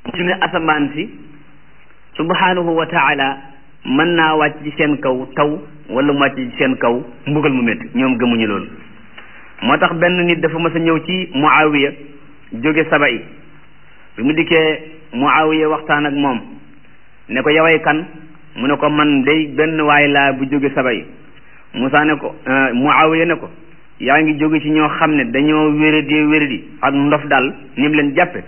ci ne asamaan si subhanahu wa taala mën naa wàcc ci seen kaw taw wala mu wàcc ci seen kaw mbugal mu métti ñoom gëmuñu loolu moo tax benn nit dafa mas a ñëw ci muawiya jóge saba yi bi mu dikkee muawiya waxtaan ak moom ne ko yaway kan mu ne ko man day benn waay laa bu jóge saba yi Musaa ne ko muawiya ne ko yaa ngi jóge ci ñoo xam ne dañoo wéradi wéradi ak ndof daal ni mu leen jàppe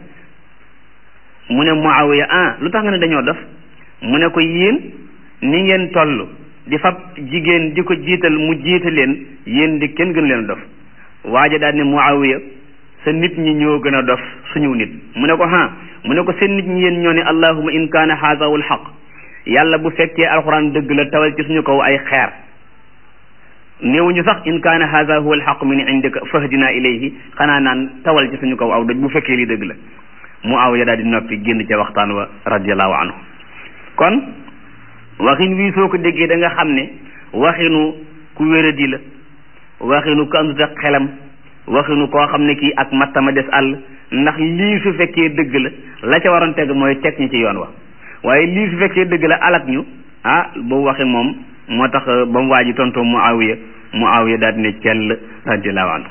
mu ne muawiya ah lu tax nga ne dañoo dof mu ne ko yéen ni ngeen toll di fab jigéen di ko jiital mu jiita leen yéen di kenn gën leen dof waaja daal ne muawiya sa nit ñi ñoo gën a dof suñu nit mu ne ko ha mu ne ko seen nit ñi yéen ñoo ne allahuma in kaana haza wal xaq yàlla bu fekkee alxuraan dëgg la tawal ci suñu kaw ay xeer néewuñu sax in kaana haza huwa alxaq min indika fahdina ilayhi xanaa naan tawal ci suñu kaw aw doj bu fekkee lii dëgg la muawiya daal di noppi génn ca waxtaan wa radiallahu anhu kon waxin wii soo ko déggee da nga xam ne waxinu ku wéradi la waxinu ku andut ak xelam waxinu koo xam ne kii ak mattama des àll ndax lii su fekkee dëgg la la ca waroon teg mooy teg ñu ci yoon wa waaye lii su fekkee dëgg la alak ñu ah boobu waxin moom moo tax ba mu waaji tontoo muawiya muawiya daal di ne cell radiallahu anhu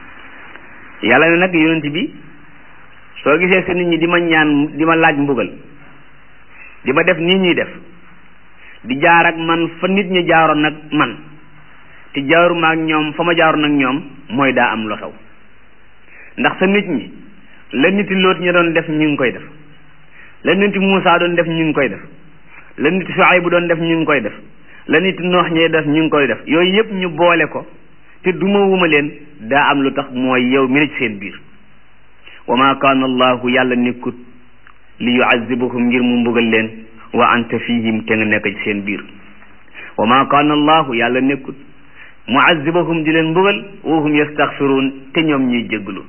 yàlla ne nag yonent bi soo gisee sa nit ñi di ma ñaan di ma laaj mbugal di ma def nii ñuy def di jaar ak man fa nit ñi jaaroon nag man te jaaruma ak ñoom fa ma jaaroon ak ñoom mooy daa am lu xew ndax sa nit ñi la niti loot ñi doon def ñu ngi koy def la niti Muusaa doon def ñu ngi koy def la niti Suaybu doon def ñu ngi koy def la niti Noox ñee def ñu ngi koy def yooyu yëpp ñu boole ko te duma wuma leen daa am lu tax mooy yow mi ne ci seen biir wa ma kaana allahu yàlla nekkut li yuazibahum ngir mu mbugal leen wa anta fihim te nga nekk ci seen biir wa ma kaana allahu yàlla nekkut muazibahum di leen mbugal wa hum yastaxfiruun te ñoom ñuy jégglu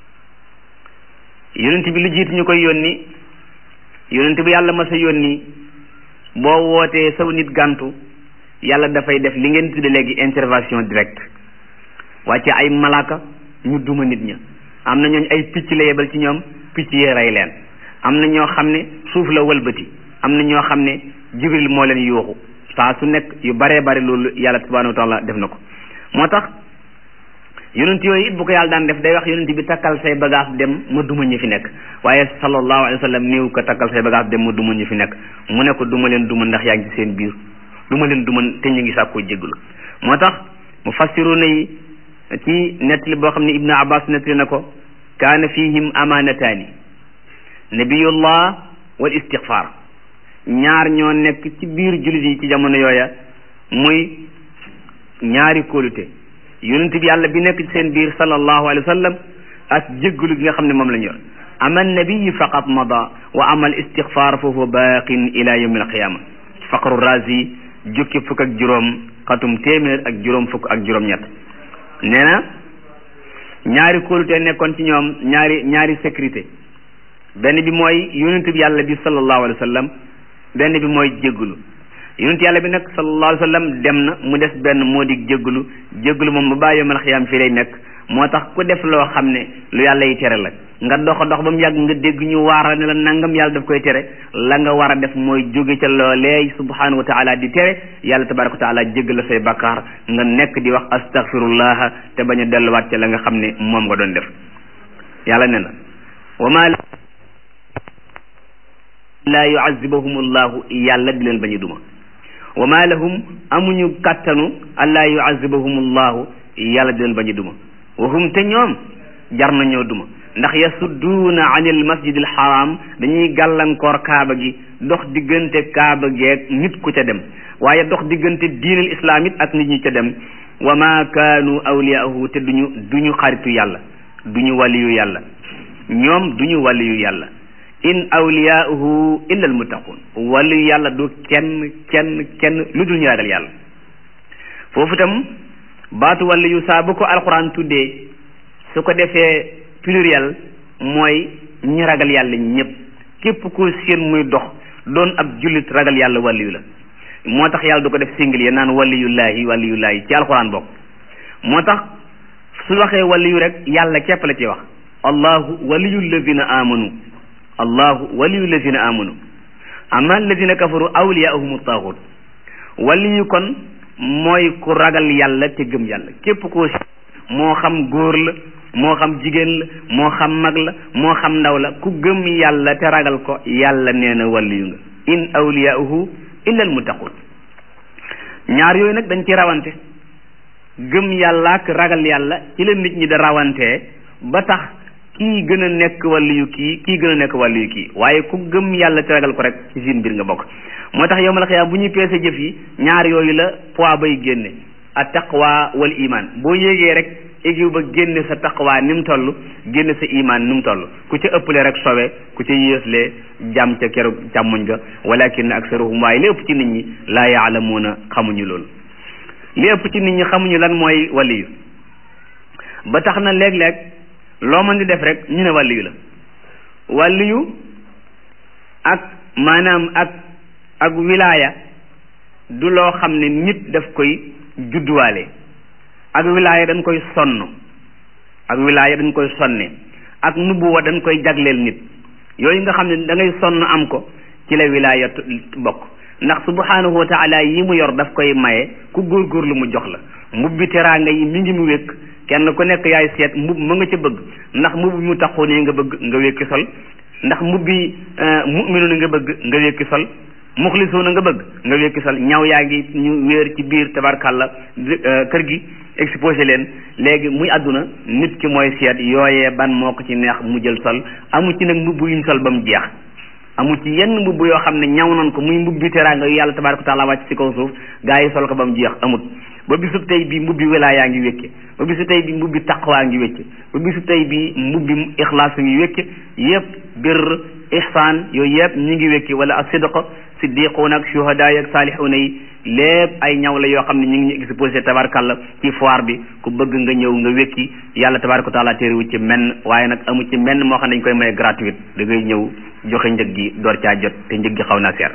yonent bi lu jiitu ñu koy yónni yonent bi yàlla ma sa yónni boo wootee saw nit gàntu yàlla dafay def li ngeen tudde léegi intervention directe wàcce ay malaaka ñu duma nit ña am na ñooñ ay picc la yebal ci ñoom picc yee rey leen am na ñoo xam ne suuf la wëlbati am na ñoo xam ne jibril moo leen yuuxu saa su nekk yu baree bari loolu yàlla subhanahu wa taala def na ko moo tax yonent yooyu it bu ko yàlla daan def day wax yonent bi takkal say bagage dem ma duma ñi fi nekk waaye sallallahu alayhi wa sallam néew ko takkal say bagage dem ma duma ñi fi nekk mu ne ko duma leen duma ndax yaa ngi ci seen biir duma leen duma te ñu ngi sàkkoo jégglu moo tax mu fassiruna yi ci nettali boo xam ne ibnu abbas nettali na ko kaana fihim amanataani nabiyullah wal istighfar ñaar ñoo nekk ci biir jullit yi ci jamono yooya muy ñaari kóolute yonent bi yàlla bi nekk ci seen biir sallallahu alayhi wa sallam ak jéggalu gi nga xam ne moom la ñu yor ama nabiyi faqat mada wa ama al istighfar fa huwa baqin ila yawm al qiyama faqru razi jukki fukk ak juróom xatum téeméer ak juróom fukk ak juróom ñett nee na ñaari kóolute nekkoon ci ñoom ñaari ñaari sécurité benn bi mooy yonent bi yàlla bi sallallahu alayhi wa sallam benn bi mooy jéggulu yonent yàlla bi nag sallallahu alayhi wa sallam dem na mu des benn moo di jéggulu jéggulu moom ba bàyyi yomal xiyaam fii lay nekk moo tax ku def loo xam ne lu yàlla yi tere la nga dox dox ba mu yàgg nga dégg ñu waara ne la nangam yàlla daf koy tere la nga war a def mooy jóge ca loolee subhanahu wa taala di tere yàlla tabaraka wa taala jégg la say bakkaar nga nekk di wax astaghfirullah te bañ a delluwaat ca la nga xam ne moom nga doon def yàlla ne na wama laa yuazibahum allahu yàlla di leen bañu duma wa ma lahum amuñu kàttanu allaa yuazibahum allahu yàlla di leen bañu duma wa hum te ñoom jar nañoo duma ndax yasudduuna an il masjid al haram dañuy gàllankoor kaaba gi dox diggante kaaba geeg nit ku ca dem waaye dox diggante diinal islam it ak nit ñi ca dem wa ma kaanu awliyaahu te duñu duñu xaritu yàlla duñu waliyu yàlla ñoom duñu waliyu yàlla in awliyaahu illa al muttaqun waliyu yàlla du kenn kenn kenn lu dul ñu ragal yàlla foofu itam baatu waliyu saa bu ko alquran tuddee su ko defee pluriel mooy ñi ragal yàlla ñëpp képp ku seen muy dox doon ab jullit ragal yàlla waliyu la moo tax yàlla du ko def single naan waliyullahi waliyullahi ci alquran bokk moo tax su waxee waliyu rek yàlla képp la ci wax allahu waliyu alladina amanu allahu waliyu lazina amanu amma alladina kafaru awliyaahum taaxut waliyu kon mooy ku ragal yàlla te gëm yàlla képp koo moo xam góor la moo xam jigéen la moo xam mag la moo xam ndaw la ku gëm yàlla te ragal ko yàlla nee na waliyu nga in awliyaahu illa almuttaqun ñaar yooyu nag dañ ci rawante gëm yàlla ak ragal yàlla ci la nit ñi da rawantee ba tax kii gën a nekk waliyu kii kii gën a nekk waliyu kii waaye ku gëm yàlla te ragal ko rek ci seen mbir nga bokk moo tax yowmal xiyaam bu ñuy peese jëf yi ñaar yooyu la poids bay génne at taqwa wal iman boo yéegee rek égiw ba génne sa taqwa ni mu toll génne sa iman ni mu toll ku ca ëppale rek sowe ku ca yéeslee jàmm ca keroog càmmuñ ga walakin aksaruhum waaye li ëpp ci nit ñi laa yaalamuuna xamuñu loolu li ëpp ci nit ñi xamuñu lan mooy waliyu ba tax na léeg-léeg loo mën di def rek ñu ne waliyu la waliyu ak maanaam ak ak wilaaya du loo xam ne nit daf koy judduwaale ak wilaaya dañ koy sonn ak wilaaya dañ koy sonne ak nubuwa dañ koy jagleel nit yooyu nga xam ne da ngay sonn am ko ci la wilaaya bokk ndax subhanahu wa taala yi mu yor daf koy maye ku góorgóorlu mu jox la mbubbi teraanga yi mi ngi mu wékk kenn ku nekk yaay seet mbub ma nga ca bëgg ndax mbub mu taxoo nii nga bëgg nga wékki sol ndax mbubbi mu'minu nga bëgg nga wékki sol muxlisuuna nga bëgg nga wékki sol ñaw yaa ngi ñu wéer ci biir tabarkàlla kër gi exposé leen léegi muy àdduna nit ki mooy seet yooyee ban moo ko ci neex mu jël sol amu ci nag mbubb yuñ sol ba mu jeex amu ci yenn mbubb yoo xam ne ñaw nañ ko muy mbubbi teraanga yu yàlla tabaraka taala wàcc ci kaw suuf gaa yi sol ko ba mu jeex amut ba bisub tey bi mbubbi wilaayaa ngi wékke ba bisu tey bi mbubbi taqwaa ngi wékke ba bisu tey bi mbubbi ixlaas ngi wékke yëpp bir ihsaan yooyu yëpp ñu ngi wékki wala ak sidq siddiquun ak shuhadaa ak saalihuuna yi lépp ay ñaw la yoo xam ne ñu ngi ñu exposé tabarkalla ci foire bi ku bëgg nga ñëw nga wékki yàlla tabaraka taala téerewu ci menn waaye nag amu ci menn moo xam ne dañ koy maye gratuite da ngay ñëw joxe njëg gi door caa jot te njëg gi xaw naa seer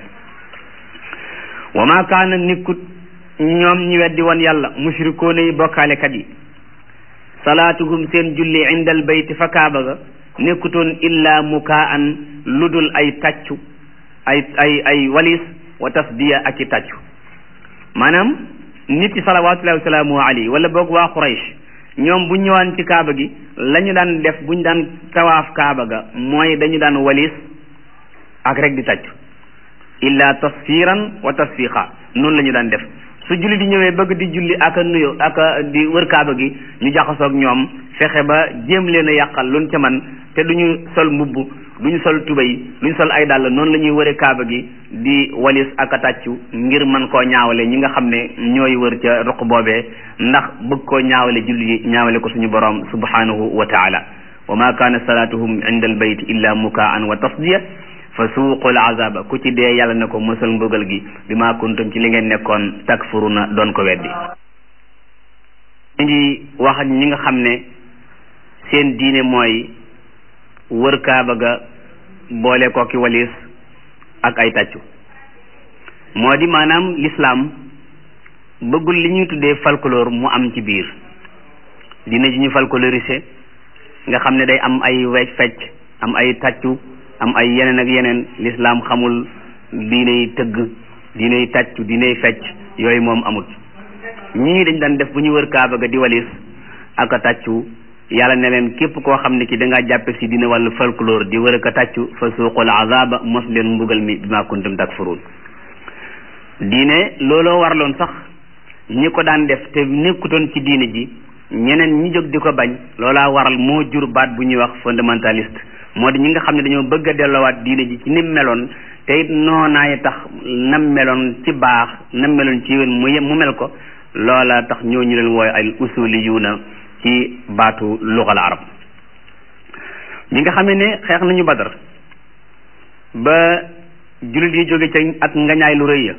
wa ma kaana nikkut ñoom ñi weddi woon yàlla mushrikoona yi bokkaalekat yi salaatuhum seen julli indal bayti fa kaaba ga nekkutoon illa mukaan lu dul ay tàccu ay ay ay walis wa tasdiya ak i tàccu maanaam nit yi salawatullahi wasalaamu alayhi wala boog waa Quraysh ñoom bu ñëwaan ci kaaba gi la ñu daan def bu ñu daan tawaaf kaaba ga mooy dañu daan walis ak rek di tàccu illa tasfiran wa tasfiqa noonu la ñu daan def su julli di ñëwee bëgg di julli ak a nuyo ak a di wër kaaba gi ñu jaxasoog ñoom fexe ba jéem leen a yàqal luñ ca man te duñu sol mbubb duñu sol tubéy duñu sol ay dàll noonu la ñuy wëre kaaba gi di walis ak a tàccu ngir mën koo ñaawale ñi nga xam ne ñooy wër ca ruq boobee ndax bëgg koo ñaawale julli yi ñaawale ko suñu borom subhanahu wa taala wa ma kaana salaatuhum inda al bayt illa mukaan wa tasdiya fa suuqul azaba ku ci dee yàlla na ko mësal mbugal gi bi ma kuntum ci li ngeen nekkoon takfuruna doon ko weddi ñu ngi wax ak ñi nga xam ne seen diine mooy wër kaaba ga boole ko ki walis ak ay tàccu moo di maanaam l'islam bëggul li ñuy tuddee folklore mu am ci biir diine ji ñu folklorisé nga xam ne day am ay wecc fecc am ay tàccu am ay yeneen ak yeneen l'islam xamul diiney tëgg diiney tàccu diiney fecc yooyu moom amut ñii dañ daan def bu ñu wër kaaba ga di walis ak a tàccu yàlla ne leen képp koo xam ne ki da ngaa jàppe si dina wàllu folklore di wër ak a tàccu fa suuqul azaba mos leen mbugal mi bi ma kuntum takfurun diine looloo warloon sax ñi ko daan def te nekkutoon ci diine ji ñeneen ñi jóg di ko bañ loolaa waral moo jur baat bu ñuy wax fondamentaliste moo di ñi nga xam ne dañoo bëgg a delloowaat diine ji ci nim meloon te it noonaay tax nam meloon ci baax nam meloon ci yéen mu mu mel ko loola tax ñoo ñu leen wooy ay usuliyuuna ci baatu lugal arab ñi nga xam ne xeex nañu badar ba jullit yi jóge ca ak ngañaay lu rëy ya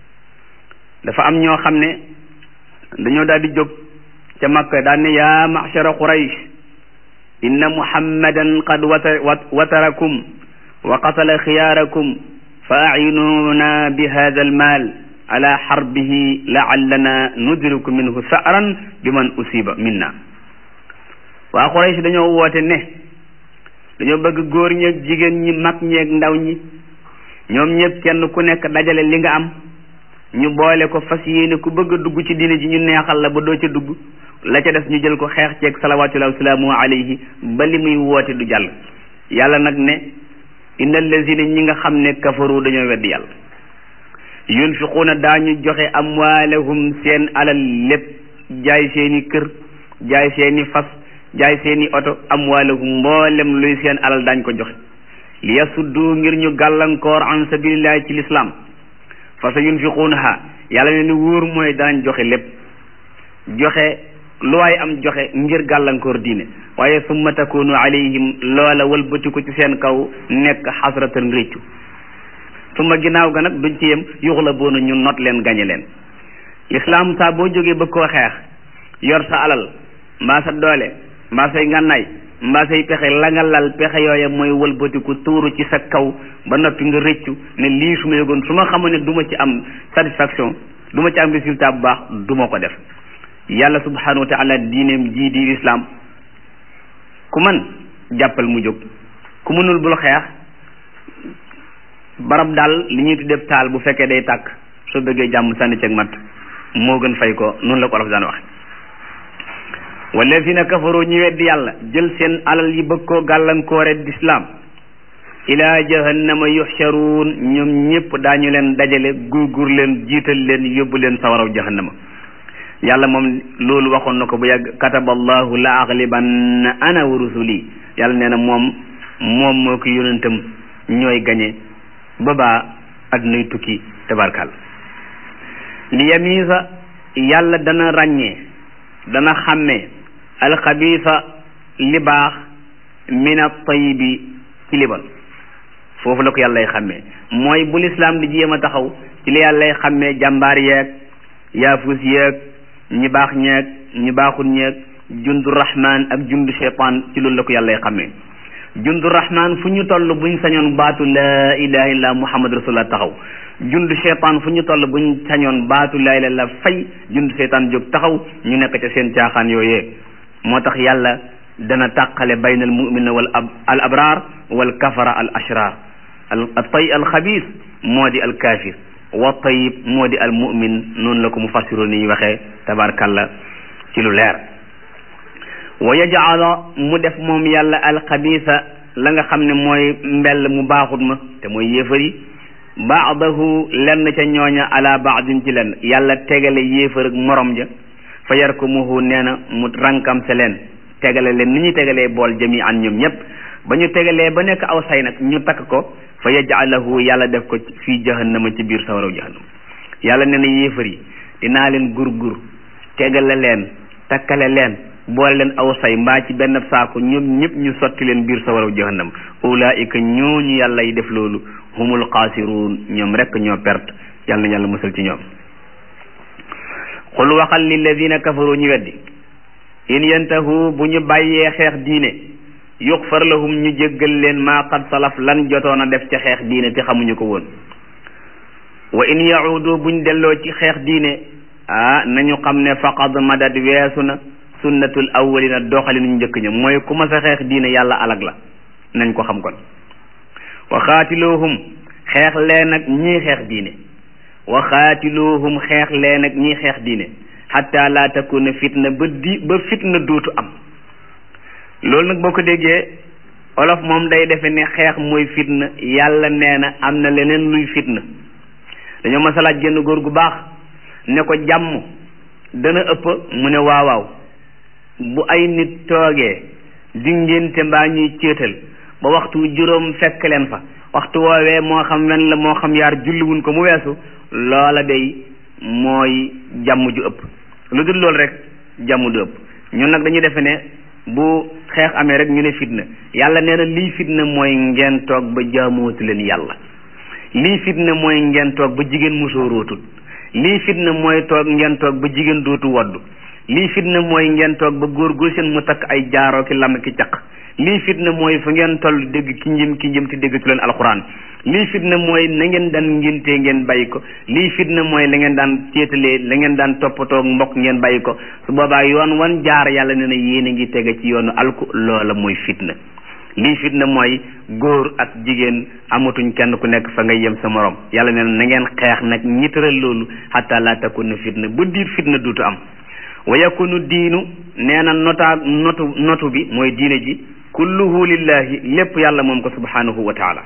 dafa am ñoo xam ne dañoo daal di jóg ca makka daan ne yaa ma'shara quraysh inna muhammadan qad watarakum wa qatala xiyaarakum fa acinuuna bi hada almaal ala xarbihi laallana nudriku minhu sa'ran bi man usiba minna waa quraysh dañoo woote ne dañoo bëgg góor ñeeg jigéen ñi mag ñeeg ndaw ñi ñoom ñëpp kenn ku nekk dajale li nga am ñu boole ko fas yéene ku bëgg a dugg ci diine ji ñu neexal la ba doo ca dugg la ca des ñu jël ko xeex ceeg salawatullahi wasalaamu alayhi ba li muy woote du jàll yàlla nag ne inna allazina ñi nga xam ne kafaru dañoo weddi yàlla yunfiquuna daañu joxe amwaalahum seen alal lépp jaay seeni kër jaay seeni fas jaay seeni oto amwaalahum mboolem luy seen alal daañ ko joxe li yasuddu ngir ñu gàllankoor an sabilillahi ci lislaam fa sa yunfiquunaha yàlla ne ni wóor mooy danañ joxe lépp joxe lu waay am joxe ngir gàllankoor diine waaye summa takunu alayhim loola wëlbatiku ci seen kaw nekk xasratan réccu summa ginnaaw ga nag duñ ci yem yuxla boona ñu not leen gañe leen lislaam saa boo jógee ba koo xeex yor sa alal mbaa sa doole mbaa say ngànnaay mbaa say pexe la nga lal pexe yooya mooy wëlbatiku tuuru ci sa kaw ba noppi nga rëccu ne lii su ma yëgoon su ma xamoon ne du ma ci am satisfaction du ma ci am résultat bu baax du ma ko def yàlla subhanahu wa taala diineem jii di islam ku man jàppal mu jóg ku mënul bul xeex barab daal li ñuy tuddee taal bu fekkee day tàkk soo bëggee jàmm sànni ceeg mat moo gën fay ko noonu la ko olof daan waxe wallazina kafaru ñu weddi yàlla jël seen alal yi bëgg koo gàllankoore d'islam ila jahannama yuxcharuun ñoom ñëpp daañu leen dajale gurgur leen jiital leen yóbbu leen sawaraw jahannama yàlla moom loolu waxoon na ko bu yàgg kataba allahu la aglibanna ana wa rusuli yàlla nee na moom moom moo ko yonentam ñooy gañe ba baa addunay tukki tabarkal li yamiisa yàlla dana ràññee dana xàmmee alxabiisa li baax min at-tayyibi ci libal foofu la ko yàllay xàmmee mooy bu lislaam di jéem a taxaw ci li yàllay xàmmee jàmbaar yeeg yaafus yeeg ñi baax ñeeg ñi baaxul ñeeg jundu rahman ak jundu shaytaan ci loolu la ko yàllay xàmmee jundu rahman fu ñu toll buñ sañoon baatu laa ilaha illa muhammad rasulullah taxaw jundu shaytaan fu ñu toll buñ sañoon baatu laa ilaha illa fay jundu shaytaan jóg taxaw ñu nekk ca seen caaxaan yooyee moo tax yàlla dana tàqale bayna al mumina wal al abraar wal kafara al ashrar al tay al xabis moo di al kafir wa tayib moo di al mumin noonu la ko mu fassiroo ni ñu waxee tabarkalla ci lu leer wa yajala mu def moom yàlla al xabisa la nga xam ne mooy mbell mu baaxut ma te mooy yéefar yi baadahu lenn ca ñooña ala baadin ci lenn yàlla tegale yéefar ak morom ja fa yarkumuhu nee na mu rankam se leen tegale leen ni ñuy tegalee bool jami an ñoom ñëpp ba ñu tegalee ba nekk aw say nag ñu takk ko fa yaj'alahu yàlla def ko fii jahannama ci biir sawaraw jahannama yàlla nee na yéefar yi dinaa leen gur-gur tegale leen takkale leen boole leen aw say mbaa ci benn saako ñoom ñëpp ñu sotti leen biir sawaraw jahannama ulaika ñooñu yàlla yi def loolu humul xaasiruun ñoom rek ñoo perte yàlla na yàlla musal ci ñoom xul waxal lilladina kafaru ñu weddi in yantahu bu ñu bàyyee xeex diine yuxfar lahum ñu jéggal leen maa qad salaf lan jotoon a def ca xeex diine te xamuñu ko woon wa in yaudu buñ delloo ci xeex diine ah nañu xam ne faqad madad weesu na sunnatul awwalina doxali ñu njëkk ña mooy ku ma sa xeex diine yàlla alag la nañ ko xam kon wa xaatiluhum xeex leen ak ñii xeex diine wa xaatiluhum xeex leen ak ñii xeex diine xatta laa takuna fitna ba di ba fitna dootu am loolu nag boo ko déggee olof moom day defe ne xeex mooy fitna yàlla nee na am na leneen luy fitna dañoo masalaaj génn góor gu baax ne ko jàmm dana ëpp mu ne waawaaw bu ay nit toogee di ngénte mbaa ñuy céetal ba waxtu juróom fekk leen fa waxtu woowee moo xam wen la moo xam yaar julliwuñ ko mu weesu loola day mooy jàmm ju ëpp lu dul loolu rek jàmm du ëpp ñun nag dañuy defe ne bu xeex amee rek ñu ne fitna yàlla nee na lii fitna mooy ngeen toog ba jaamootu leen yàlla lii fitna mooy ngeen toog ba jigéen musóorootul lii fitna mooy toog ngeen toog ba jigéen dootu woddu lii fitna mooy ngeen toog ba góor gu seen mu takk ay jaaroo ki lam ki caq lii fitna mooy fu ngeen toll dégg ki njëm ki njëm te déggatu leen alxuraan lii fitna mooy na ngeen daan ngéntee ngeen bàyyi ko lii fitna mooy la ngeen daan céetalee la ngeen daan toppatoo mbokk ngeen bàyyi ko su boobaa yoon wan jaar yàlla ne na yéen a ngi tege ci yoonu alku loola mooy fitna lii fitna mooy góor ak jigéen amatuñ kenn ku nekk fa ngay yem sa morom yàlla nee na ngeen xeex nag ñi tëral loolu xataa laa takuna fitna ba diir fitna duutu am wa yakunu diinu nee na notaa notu notu bi mooy diine ji kulluhu lillahi lépp yàlla moom ko subhanahu wa taala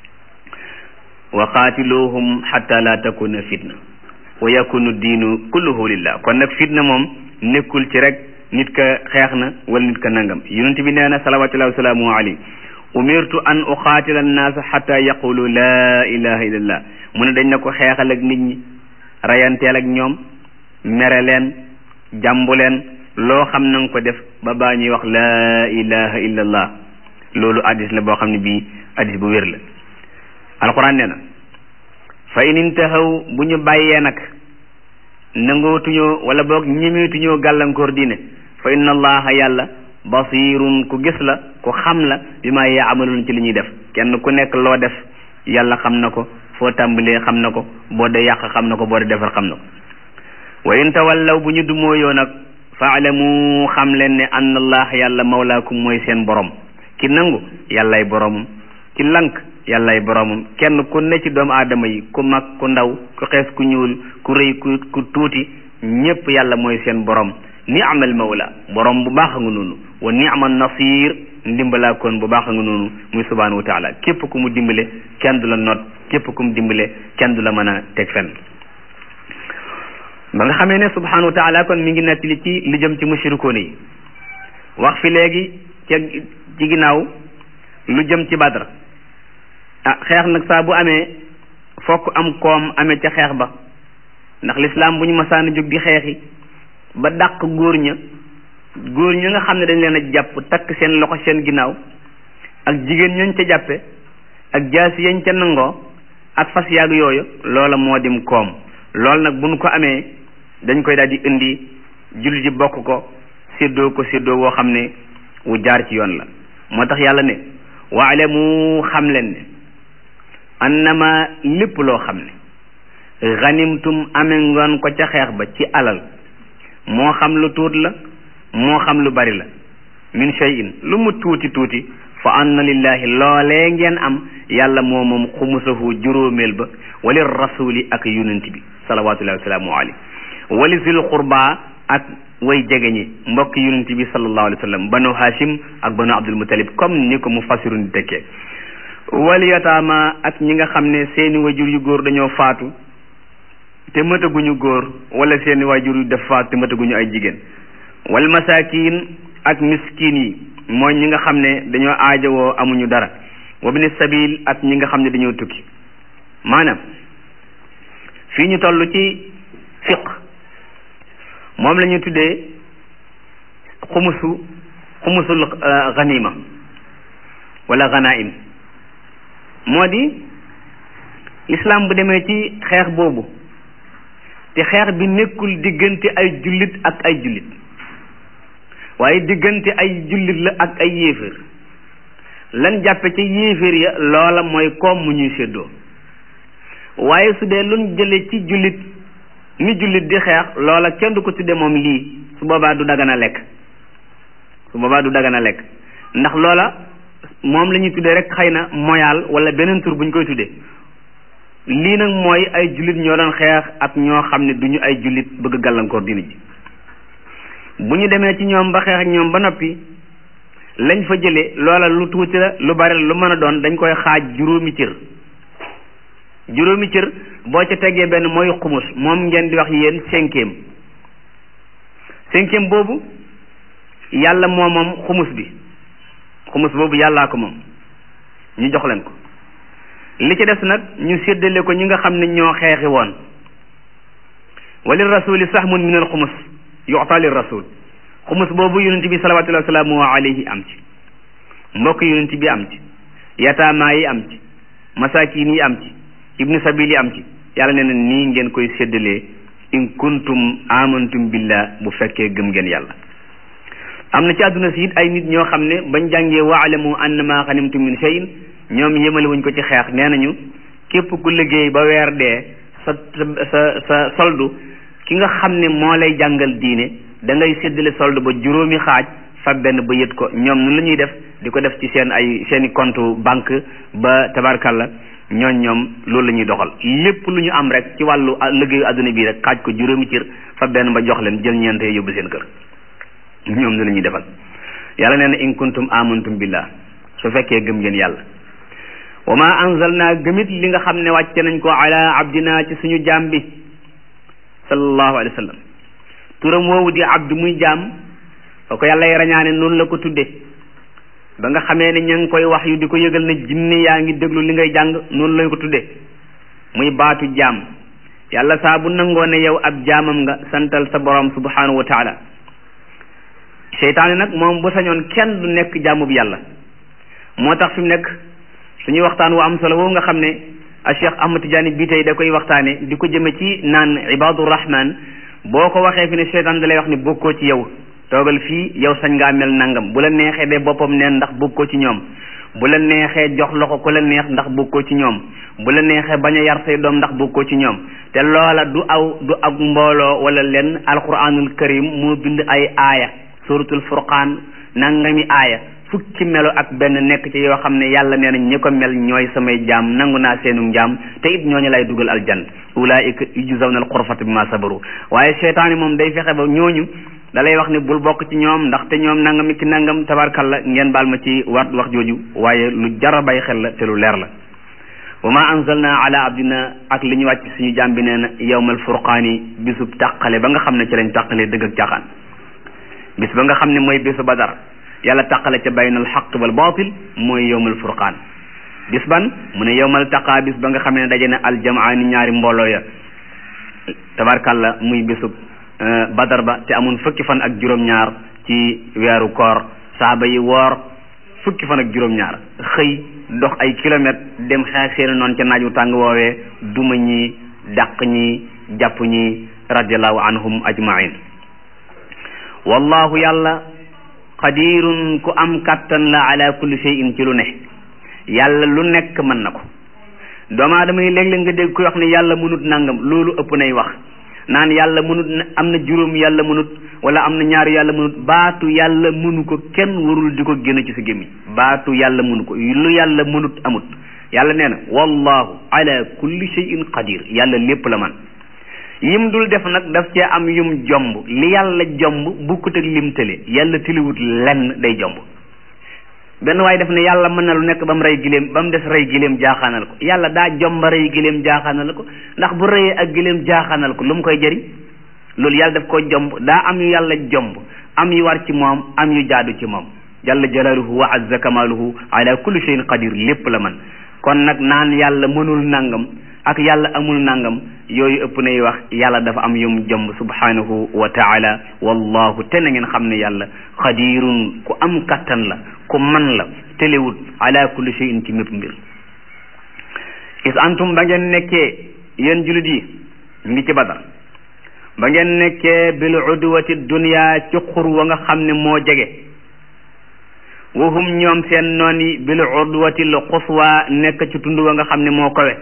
wa qaatiluhum xataa laa takuna fitna wa yakunu diinu kulluhu lillah kon nag fitna moom nekkul ci rek nit ka xeex na wala nit ka nangam yonent bi nee na salawatullahi wasalaamu alayhi umirtu an uqaatila annaasa xata yaqulu laa ilaha illallah mu ne dañ na ko xeexal ak nit ñi rayanteel ak ñoom mere leen jàmbu leen loo xam na nga ko def ba baa ñuy wax laa ilaha illallah loolu addis la boo xam ne bii addis bu wér la alquran nee na fa in intahaw bu ñu bàyyee nag nangootuñoo wala boog ñemeetuñoo gàllankoor diine fa inna allaha yàlla basirun ku gis la ku xam la bi ma yaamaluun ci li ñuy def kenn ku nekk loo def yàlla xam na ko foo tàmbalee xam na ko boo dee yàq xam na ko boo dee defar xam na ko wa in tawallaw bu ñu dumóoyoo nag faalamu xam leen ne anna allah yàlla mawlaakum mooy seen borom ki nangu yàllay boromum ki lank yàllay boromum kenn ku ne ci doomu aadama yi ku mag ku ndaw ku xees ku ñuul ku rëy ku ku tuuti ñépp yàlla mooy seen borom ni'mal mawla borom bu baax nga noonu wa ni'mal nasir ndimbalaa kon bu baax nga noonu muy subhanahu wa taala képp ku mu dimbale kenn du la not képp ku mu dimbale kenn du la mën a teg fenn ba nga xamee ne subhanahu wa taala kon mi ngi nettali ci li jëm ci mushrikoon yi wax fi léegi ca ci ginnaaw lu jëm ci badra ah xeex nag saa bu amee fokk am koom amee ca xeex ba ndax lislaam bu ñu masaana jóg di xeexi ba dàq góor ña góor ña nga xam ne dañ leen a jàpp takk seen loxo seen ginnaaw ak jigéen ñañ ca jàppe ak jaasi yañ ca nangoo ak fas yaag yooyu loola moo dim koom loolu nag bu ñu ko amee dañ koy daal di indi jullit yi bokk ko séddoo ko séddoo woo xam ne wu jaar ci yoon la moo tax yàlla ne waalamu xam leen ne annama lépp loo xam ne ganimtum amee ngoon ko ca xeex ba ci alal moo xam lu tuut la moo xam lu bari la min shay'in lu mu tuuti tuuti fa anna lillahi loolee ngeen am yàlla moo moom xumusahu juróomeel ba wali rasuli ak yonent bi salawatullahi wasalaamu alayhi wali zil qurba ak way jege ñi mbokk yonent bi sallallahu alayhi wa sallam banu hashim ak banu abdul mutalib comme ni ko mu fasirun di tekkee wal yataama ak ñi nga xam ne seeni wajur yu góor dañoo faatu te mëtaguñu góor wala seeni wajur yu def faatu te mëtaguñu ay jigéen wal masakin ak miskin yi mooy ñi nga xam ne dañoo aajowoo amuñu dara wabni sabil ak ñi nga xam ne dañoo tukki maanaam fii ñu toll ci fiq moom la ñu tuddee xumusu xumusul ganima wala ganaim moo di islam bu demee ci xeex boobu te xeex bi nekkul diggante ay jullit ak ay jullit waaye diggante ay jullit la ak ay yéeféer lan jàppe ca yéeféer ya loola mooy koom mu ñuy séddoo waaye su dee luñ jële ci jullit ni jullit di xeex loola kenn du ko tudde moom lii su boobaa du dagana lekk su boobaa du dagana lekk ndax loola moom la ñuy tuddee rek xëy na moyaal wala beneen tur bu ñu koy tuddee lii nag mooy ay jullit ñoo doon xeex ak ñoo xam ne duñu ay jullit bëgg gàllankoor dina ji bu ñu demee ci ñoom ba xeex ak ñoom ba noppi lañ fa jëlee loola lu tuuti la lu bari la lu mën a doon dañ koy xaaj juróomi cër juróomi cër boo ca tegee benn mooy xumus moom ngeen di wax yéen cinquième cinquième boobu yàlla moo moom xumus bi xumus boobu yàllaa ko moom ñu jox leen ko li ci des nag ñu séddale ko ñi nga xam ne ñoo xeexi woon wali rasuli sahmun min al xumus yu'ta lir rasul xumus boobu yonent bi salawatullahi wasalaamu alayhi am ci mbokk yonent bi am ci yataamaa yi am ci masakin yi am ci ibnu sabil yi am ci yàlla nee na nii ngeen koy séddalee in kuntum amantum billah bu fekkee gëm ngeen yàlla am na ci àdduna si it ay nit ñoo xam ne bañ jàngee waalamu annama xanimtum min shay'in ñoom yemale wuñ ko ci xeex nee nañu képp ku liggéey ba weer dee sa sa sa soldu ki nga xam ne moo lay jàngal diine da ngay séddale soldu ba juróomi xaaj fa benn ba yët ko ñoom nu la ñuy def di ko def ci seen ay seen i compte banque ba tabarkalla ñooñ ñoom loolu la ñuy doxal lépp lu ñu am rek ci wàllu liggéeyu adduna bii rek xaaj ko juróomi cër fa benn ba jox leen jël ñeente yóbbu seen kër ñoom ni la ñuy defal yàlla nee na in kuntum amantum billah su fekkee gëm ngeen yàlla wa ma anzalna gëmit li nga xam ne wàcce nañ ko ala abdina ci suñu jaam bi sallallahu alayhi wa sallam turam woowu di abdu muy jaam fa ko yàlla rañaane noonu la ko tudde ba nga xamee ne ña ngi koy wax yu di ko yëgal ne jinne yaa ngi déglu li ngay jàng noonu lañ ko tudde muy baatu jaam yàlla saa bu nangoo ne yow ab jaamam nga santal sa borom subhanahu wa taala seytaane nag moom bu sañoon kenn du nekk jaamub yàlla moo tax fi mu nekk suñuy waxtaan wu am solo woowu nga xam ne a Cheikh Ahmad Tidiane bii tey da koy waxtaane di ko jëme ci naan ibadu rahman boo ko waxee fi ne seytaan da lay wax ni bokkoo ci yow toogal fii yow sañ ngaa mel nangam bu la neexee de boppam neen ndax bokkoo ci ñoom bu la neexee jox loxo ku la neex ndax bokkoo ci ñoom bu la neexee bañ a yar say doom ndax bokkoo ci ñoom te loola du aw du ak mbooloo wala lenn alquranul karim moo bind ay aaya suratul furqaan nangami aaya fukki melo ak benn nekk ci yoo xam ne yàlla nee na ñi ko mel ñooy samay jaam nangu naa seenu njaam te it ñooñu lay dugal aljan ulaika yujzawna alxurfata bima sabaru waaye seytaane moom day fexe ba ñooñu da lay wax ne bul bokk ci ñoom ndaxte ñoom nangam ki nangam tabarkalla ngeen baal ma ci wat wax jooju waaye lu jara bay xel la te lu leer la wa ma anzalna ala abdina ak li ñu wàcc suñu jaam bi nee na yawmal furqaani bisub tàqale ba nga xam ne ci lañ tàqalee dëgg ak caaxaan bis ba nga xam ne mooy bisu badar yàlla tàqale ca baynal xaq wal baatil mooy yawmal furqaan bis ban mu ne yawmal taqaa bis ba nga xam ne daje na aljamaani ñaari mbooloo ya tabarkalla muy bisub badar ba te amoon fukki fan ak juróom-ñaar ci weeru koor saaba yi woor fukki fan ak juróom-ñaar xëy dox ay kilomètres dem xeex seeni noonu ca naaj wu tàng woowee duma ñi dàq ñi jàpp ñi radiallahu anhum ajmain wallahu yàlla qadirun ku am kattan la ala kulli shay'in ci lu ne yàlla lu nekk mën na ko doomu aadama yi léeg-léeg nga dégg koy wax ne yàlla mënut nangam loolu ëpp nay wax naan yàlla mënut am na juróom yàlla mënut wala am na ñaari yàlla mënut baatu yàlla mënu ko kenn warul di ko génn ci sa gémmiñ baatu yàlla mënu ko lu yàlla mënut amut yàlla nee na wallahu ala kulli shay'in qadir yàlla lépp la man yim dul def nag daf cee am yum jomb li yàlla jomb bukkut ak lim tële yàlla tëliwut lenn day jomb benn waaye def ne yàlla mën na lu nekk ba mu rey giléem ba mu des rey giléem jaaxaanal ko yàlla daa jomba rey giléem jaaxaanal ko ndax bu reyee ak giléem jaaxaanal ko lu mu koy jëriñ loolu yàlla daf ko jomb daa am yu yàlla jomb am yu war ci moom am yu jaadu ci moom jalla jalaaluhu wa azza kamaaluhu ala kulli shay'in qadir lépp la man kon nag naan yàlla mënul nangam ak yàlla amul nangam yooyu ëpp nay wax yàlla dafa am yum jomb subhanahu wa taala wallahu te na ngeen xam ne yàlla xadirun ku am kattan la ku man la telewut ala kulli shay'in ci mépp mbir is antum ba ngeen nekkee yéen julit yi ñu ngi ci badar ba ngeen nekkee bil udwati dunya ci xur wa nga xam ne moo jege wahum ñoom seen noon yi bil udwati l quswa nekk ci tund wa nga xam ne moo kawe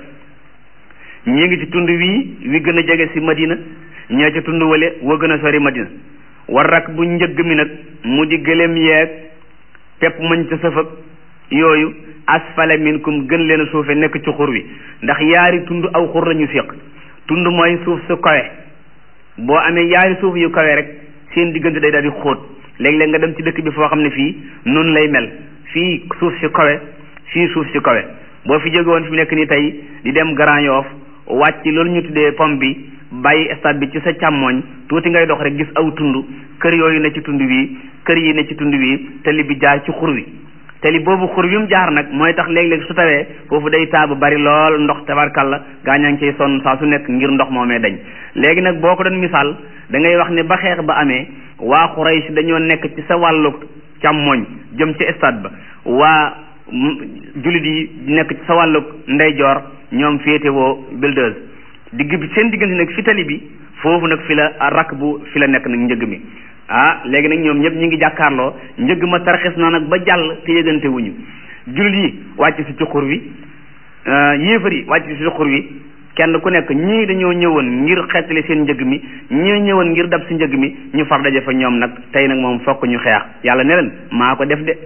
ñi ngi ci tund wii wi gën a jege si madina ñee ci tund wale wa gën a sori madina war rak bu njëgg mi nag mu di gëléem yeeg pepp mañ ca sëfëg yooyu asfala minkum gën leen a suufe nekk ci xur wi ndax yaari tund aw xur lañu séq tund mooy suuf su kawe boo amee yaari suuf yu kawe rek seen diggante day daal di xóot léeg-léeg nga dem ci dëkk bi foo xam ne fii noonu lay mel fii suuf si kawe fii suuf si kawe boo fi jóge woon fi mu nekk nii tey di dem Grand Yoff wàcc loolu ñu tuddee pom bi bàyyi stade bi ci sa càmmooñ tuuti ngay dox rek gis aw tund kër yooyu ne ci tund wi kër yi ne ci tund wi tali bi jaar ci xur wi tali boobu xur wi mu jaar nag mooy tax léeg-léeg su tawee foofu day taa bu bari lool ndox tabarkalla gaañaa ngi ciy sonn saa su nekk ngir ndox moomee dañ léegi nag boo ko doon misaal da ngay wax ne ba xeex ba amee waa Quraysh dañoo nekk ci sa wàllu càmmooñ jëm ci stade ba waa jullit yi nekk ci sa wàllu ndeyjoor ñoom féetewoo builders digg bi seen diggante nag fi tali bi foofu nag fi la rakk bu fi la nekk nag njëg mi ah léegi nag ñoom ñëpp ñu ngi jàkkaarloo njëg ma tarxis na nag ba jàll te yëgante wuñu jullit yi wàcc si ci xur wi yéefar yi wàcc si ci xur wi kenn ku nekk ñii dañoo ñëwoon ngir xeetali seen njëg mi ñii ñëwoon ngir dab si njëg mi ñu far daje fa ñoom nag tey nag moom fokk ñu xeex yàlla ne leen maa ko def de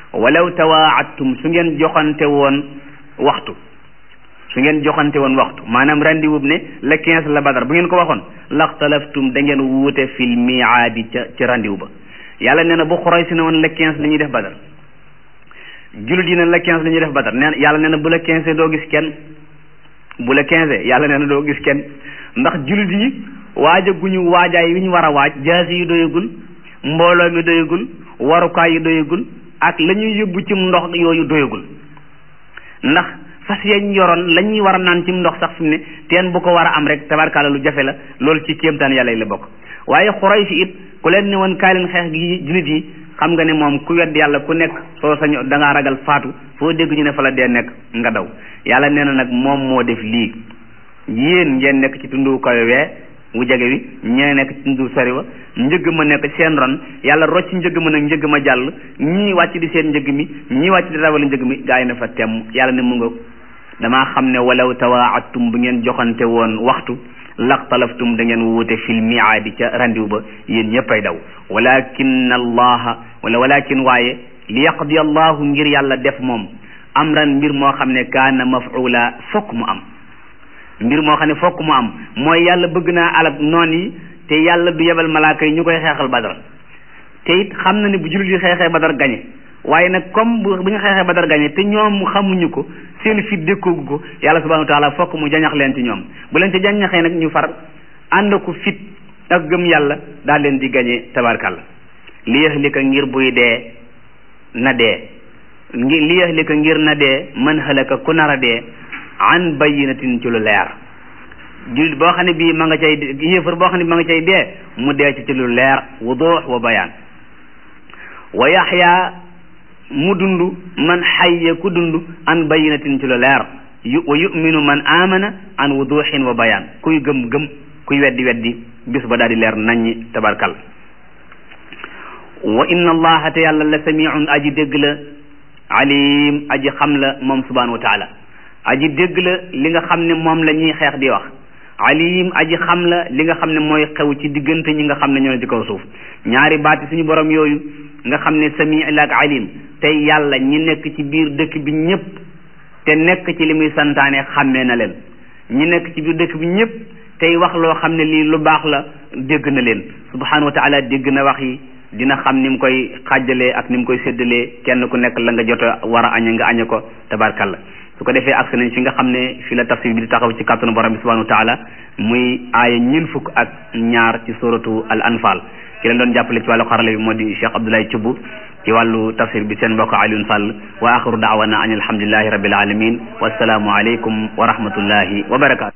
walaw tawaacattum su ngeen joxante woon waxtu su ngeen joxante woon waxtu maanaam rendez-vous ne le quinze la badar bu ngeen ko waxoon laxtalaftum da ngeen wuute fil miaadi ca ci rendez-vous ba yàlla nee na bu xoroy si ne woon le quinze la ñuy def badar jullit yi ne le quinze la ñuy def badar nee yàlla nee na bu le quinze doo gis kenn bu le quinze yàlla nee na doo gis kenn ndax jullit yi waajaguñu waajaay wi ñu war a waaj jaasi yi doyagul mbooloo mi doyagul warukaay yi doyagul ak la ñuy yóbbu ci ndox yooyu doyagul ndax fas yañ yoroon la ñuy war a naan ci ndox sax fi mu ne teen bu ko war a am rek tabarkaala lu jafe la loolu ci kéemtaan yàlla yi la bokk waaye xuray si it ku leen ne woon kaay leen xeex gi jullit yi xam nga ne moom ku wedd yàlla ku nekk soo sañ da ngaa ragal faatu foo dégg ñu ne fa la dee nekk nga daw yàlla nee na nag moom moo def lii yéen ngeen nekk ci tundu kawe wee wu jege wi ñee nekk ci tundu sori wa njëgg ma nekk seen ron yàlla rocc njëgg ma nag njëgg ma jàll ñii wàcc di seen njëgg mi ñii wàcc di rawal njëgg mi gaa yi na fa temm yàlla ne mu nga damaa xam ne walaw tawaacattum bu ngeen joxante woon waxtu laxtalaftum da ngeen wuute fil miaadi ca randiw ba yéen ñëppay daw walakin allaha wala walakin waaye li yaqdi allahu ngir yàlla def moom amran mbir moo xam ne kaana mafula fokk mu am mbir moo xam ne fokk mu am mooy yàlla bëgg naa alab noon yi te yàlla du yebal malaaka yi ñu koy xeexal badar te it xam na ne bu jullit yi xeexee badar gañe waaye nag comme bu bu ñu xeexee badar gañe te ñoom xamuñu ko seen fit dékkoogu ko yàlla subhanahu wa taala fokk mu jañax leen ci ñoom bu leen ci jañaxee nag ñu far ànd ko fit ak gëm yàlla daal leen di gañe tabarkàlla li yahlika ngir buy dee na dee ngi li yahlika ngir na dee man halaka ku nar a dee an bayyinatin ci lu leer jullit boo xam ne bii ma nga cay yéefar boo xam ne bi ma nga cay dee mu dee ci ci lu leer wuduux wa bayaan wa yaxya mu dund man xayya ku dund an bayyinatin ci lu leer yu wa yuminu man amana an wuduxin wa bayaan kuy gëm gëm kuy weddi weddi bis ba daal di leer naññi tabarkal wa inna allaha te yàlla la samiun aji dégg la alim aji xam la moom subhanahu wa taala aji dégg la li nga xam ne moom la ñuy xeex di wax alim aji xam la li nga xam ne mooy xew ci diggante ñi nga xam ne ñoo ne ci kaw suuf ñaari baati suñu borom yooyu nga xam ne sami la ak alim tey yàlla ñi nekk ci biir dëkk bi ñëpp te nekk ci li muy santaane xàmmee na leen ñi nekk ci biir dëkk bi ñëpp tey wax loo xam ne lii lu baax la dégg na leen subhanahu wa taala dégg na wax yi dina xam ni mu koy xàjjalee ak ni mu koy séddalee kenn ku nekk la nga jot a war a añe nga añe ko tabarkalla su ko defee agsi nañ fi nga xam ne fi la tafsir bi di taxaw ci kàttanu borom bi subhanahu wa taala muy aaya ñeen fukk ak ñaar ci suratu al anfal ki leen doon jàppale ci wàllu xarala bi moo di Cheikh Abdoulaye Thioub ci wàllu tafsir bi seen mbokk Alioune Sall wa axiru daawana an alhamdulillahi rabbil alamin wassalaamu aleykum wa rahmatullahi wa barakatu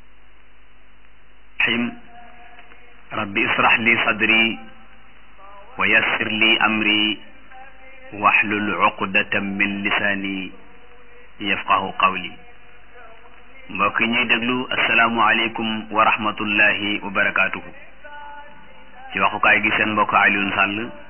rabbi israh li sadri wa yassir li amri wahlul uqdatan min lisaani yafqahu qawli mbokk yi ñuy déglu asalaamualeykum wa rahmatullahi wa barakaatuhu ci waxukaay gi seen mbokk Alioune Sall